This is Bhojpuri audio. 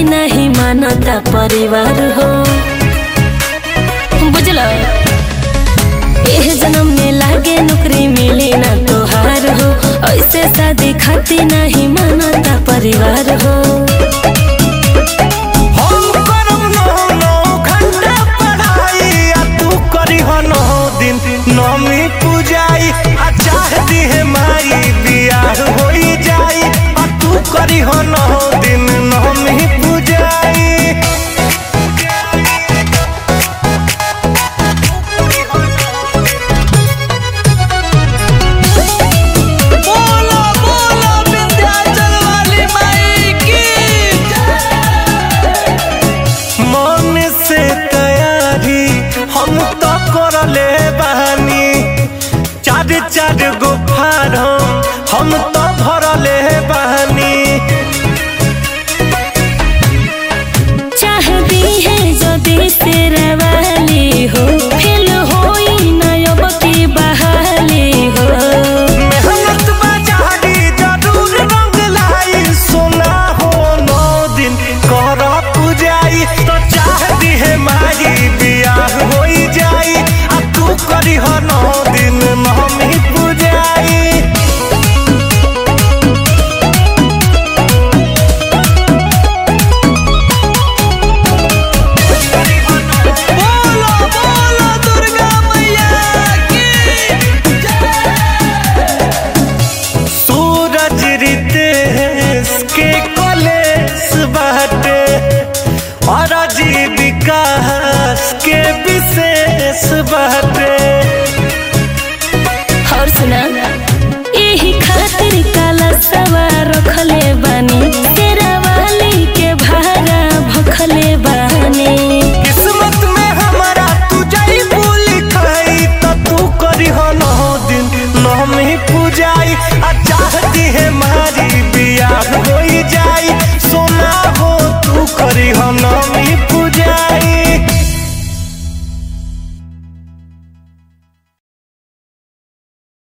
नहीं मानता परिवार हो बुझल एह जन्म में लागे नौकरी मिली ना तोहार हो ऐसे शादी खाती नहीं मानता परिवार हो हम करब नौ नौ घंटा पढ़ाई आ तू करीह नौ दिन नौमी पूजाई आ चाह दिहे माई बियाह होई जाई आ तू करीह नौ दिन नौमी पूजाई बोलो बोलो विंध्याचल वाली माई की मन से तैयारी हम तो करले बानी चार चार गो फारम हम तो भरले बानी चाहती है जदि तेरा वाली हो फेल होई ना अब की बहाली हो मेहनत बाजारी जरूर रंग लाई सोना हो नौ दिन कर पूजाई तो चाहती है मारी बियाह होई जाई आ तू करी हो नौ दिन नौमी पूजाई बोलो बोलो दुर्गा मैया की सूरज रितेश के कॉलेज बाटे और विकास के विशेष बाटे और सुना यही खातिर काला सवार रखले बानी तेरा वाली के भारा भखले बानी किस्मत में हमारा तू जाई भूल खाई तो तू करी हो नौ दिन नौ में पूजाई आ चाहती है मारी